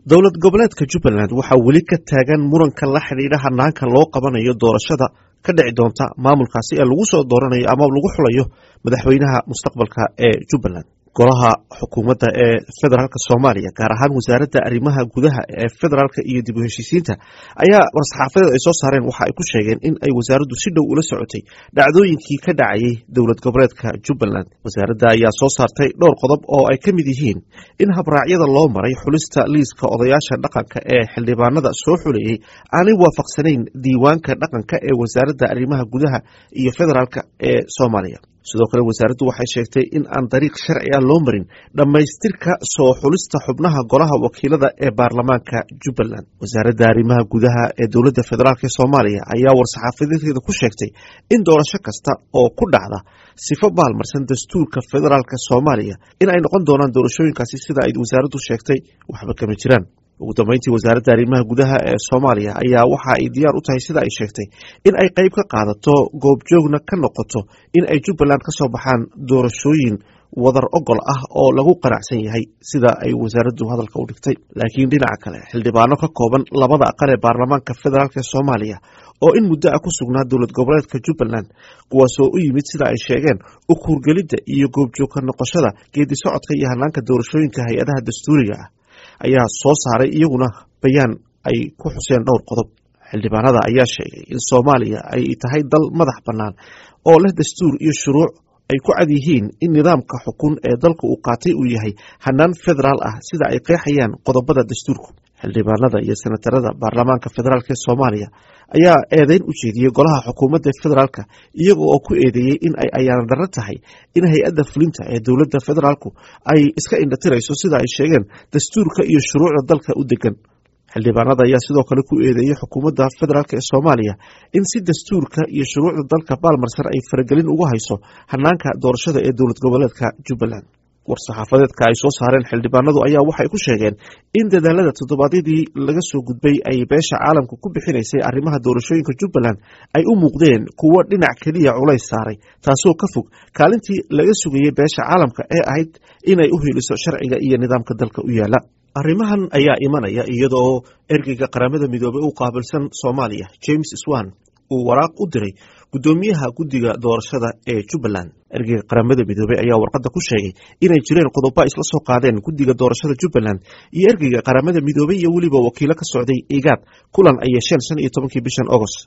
dowlad goboleedka jubbaland waxaa weli ka taagan muranka la xidhiidha hanaanka loo qabanayo doorashada ka dhici doonta maamulkaasi ee lagu soo dooranayo ama lagu xulayo madaxweynaha mustaqbalka ee jubbaland golaha xukuumadda ee federaalk soomaaliya gaar ahaan wasaaradda arrimaha gudaha ee federaalka iyo dib u heshiisiinta ayaa war-saxaafadeed ay soo saareen waxa ay ku sheegeen in ay wasaaraddu si dhow ula socotay dhacdooyinkii ka dhacayay dowlad goboleedka jubbaland wasaaradda ayaa soo saartay dhowr qodob oo ay ka mid yihiin in habraacyada loo maray xulista liiska odayaasha dhaqanka ee xildhibaanada soo xuleeyey aanay waafaqsanayn diiwaanka dhaqanka ee wasaaradda arrimaha gudaha iyo federaalka ee soomaaliya sidoo kale wasaaraddu waxay sheegtay in aan dariiq sharci ah loo marin dhammaystirka soo xulista xubnaha golaha wakiilada ee baarlamaanka jubbaland wasaaradda arrimaha gudaha ee dowladda federaalk ee soomaaliya ayaa war-saxaafadeedkeeda ku sheegtay in doorasho kasta oo ku dhacda sifo baalmarsan dastuurka federaalk soomaaliya in ay noqon doonaan doorashooyinkaasi sida ay wasaaraddu sheegtay waxba kama jiraan ugu dambeyntii wasaaradda arrimaha gudaha ee soomaaliya ayaa waxa ay diyaar u tahay sida ay sheegtay in ay qayb ka qaadato goobjoogna ka noqoto in ay jubbaland ka soo baxaan doorashooyin wadar ogol ah oo lagu qanacsan yahay sida ay wasaaraddu hadalka u dhigtay laakiin dhinaca kale xildhibaano ka kooban labada aqal ee baarlamaanka federaalk ee soomaaliya oo in muddo ah ku sugnaa dowlad goboleedka jubbaland kuwaasoo u yimid sida ay sheegeen u kuurgelidda iyo goobjoogka noqoshada geedi socodka iyo hanaanka doorashooyinka hay-adaha dastuuriga ah ayaa soo saaray iyaguna bayaan ay ku xuseen dhowr qodob xildhibaanada ayaa sheegay in soomaaliya ay tahay dal madax bannaan oo leh dastuur iyo shuruuc ay ku cad yihiin in nidaamka xukun ee dalka uu qaatay uu yahay hanaan federaal ah sida ay qeexayaan qodobada dastuurku xildhibaanada iyo senatarada baarlamaanka federaalk ee soomaaliya ayaa eedeyn u jeediyey golaha xukuumadda federaalka iyaga oo ku eedeeyey in ay ayaana darro tahay in hay-adda fulinta ee dowladda federaalku ay iska indhatirayso sida ay sheegeen dastuurka iyo shuruucda dalka u degan xildhibaanada ayaa sidoo kale ku eedeeyey xukuumadda federaalk ee soomaaliya in si dastuurka iyo shuruucda dalka baalmarsan ay faragelin ugu hayso hanaanka doorashada ee dowlad goboleedka jubbaland war-saxaafadeedka ay soo saareen xildhibaanadu ayaa waxay ku sheegeen in dadaalada toddobaadyadii laga soo gudbay ay beesha caalamka ku bixinaysay arrimaha doorashooyinka jubbaland ay u muuqdeen kuwo dhinac keliya culays saaray taasoo ka fog kaalintii laga sugayey beesha caalamka ee ahayd inay u heliso sharciga iyo nidaamka dalka u yaala arrimahan ayaa imanaya iyadoo ergeyga qaramada midoobey u qaabilsan soomaaliya james swan uu waraaq u diray guddoomiyaha guddiga doorashada ee jubbaland ergeyga qaramada midoobey ayaa warqadda ku sheegay inay jireen qodobo isla soo qaadeen guddiga doorashada jubbaland iyo ergeyga qaramada midoobey iyo weliba wakiilo ka socday igaad kulan ay yeesheen shan iyo tobankii bishan agost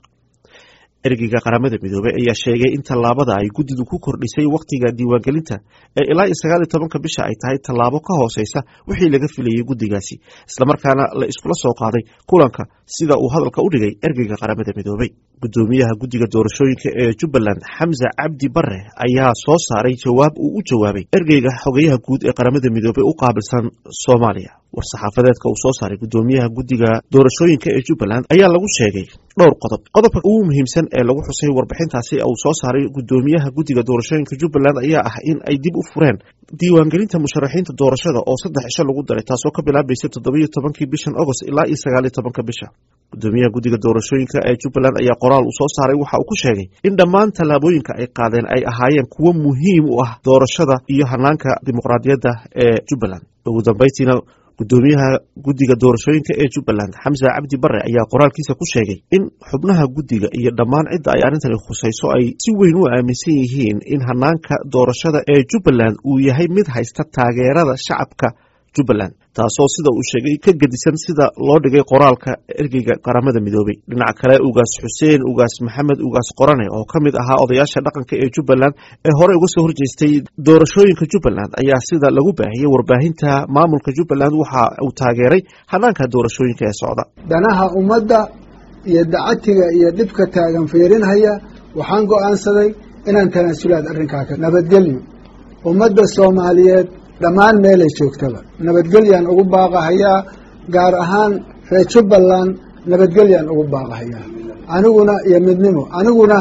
ergeyga qaramada midoobey ayaa sheegay in tallaabada ay guddidu ku kordhisay wakhtiga diiwaangelinta ee ilaa iyo sagaal iyo tobanka bisha ay tahay tallaabo ka hooseysa wixii laga filayey guddigaasi islamarkaana la iskula soo qaaday kulanka sida uu hadalka u dhigay ergeyga qaramada midoobey guddoomiyaha guddiga doorashooyinka ee jubbaland xamse cabdi bare ayaa soo saaray jawaab uu u jawaabay ergeyga xogeyaha guud ee qaramada midoobey u qaabilsan soomaaliya war-saxaafadeedka uu soo saaray guddoomiyaha guddiga doorashooyinka ee jubbaland ayaa lagu sheegay dhowr qodob qodobka ugu muhiimsan ee lagu xusay warbixintaasi uu soo saaray guddoomiyaha guddiga doorashooyinka jubbaland ayaa ah in ay dib u fureen diiwaangelinta musharaxiinta doorashada oo saddex cisho lagu daray taasoo ka bilaabaysa toddobiyo tobankii bishan agost ilaa iyo sagaaliyo tobanka bisha guddoomiyaha guddiga doorashooyinka ee jubbaland ayaa qoraal uu soo saaray waxa uu ku sheegay in dhammaan tallaabooyinka ay qaadeen ay ahaayeen kuwo muhiim u ah doorashada iyo hanaanka dimuqraadiyadda ee jubbaland ugu dambeyntiina guddoomiyaha guddiga doorashooyinka ee jubbaland xamse cabdi bare ayaa qoraalkiisa ku sheegay in xubnaha guddiga iyo dhammaan cidda ay arrintani khusayso ay si weyn u aaminsan yihiin in hanaanka doorashada ee jubbaland uu yahay mid haysta taageerada shacabka jubbaland taasoo sida uu sheegay ka gedisan sida loo dhigay qoraalka ergeyga qaramada midoobey dhinaca kale ugaas xuseen ugaas maxamed ugaas qorane oo ka mid ahaa odayaasha dhaqanka ee jubbaland ee horey uga soo horjeestay doorashooyinka jubbaland ayaa sida lagu baahiyey warbaahinta maamulka jubbaland waxa uu taageeray hanaanka doorashooyinka ee socda danaha ummadda iyo dacatiga iyo dhibka taagan fiirinhaya waxaan go'aansaday inaan tanaasulaad arrinkaa ka nabadgelyo ummadda soomaaliyeed dhammaan meelay joogtaba nabadgelyaan ugu baaqahayaa gaar ahaan reer jubbaland nabadgelyaan ugu baaqahayaa aniguna iyo midnimo aniguna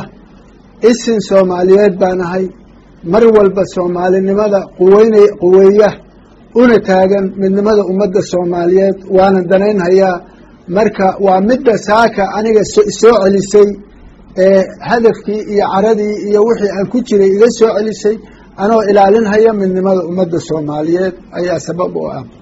isin soomaaliyeed baan ahay mar walba soomaalinimada quweynay quweeya una taagan midnimada ummadda soomaaliyeed waana danaynhayaa marka waa midda saaka aniga soo celisay ee hadafkii iyo caradii iyo wixii aan ku jiray iga soo celisay anoo ilaalinhaya midnimada ummadda soomaaliyeed ayaa sabab u ah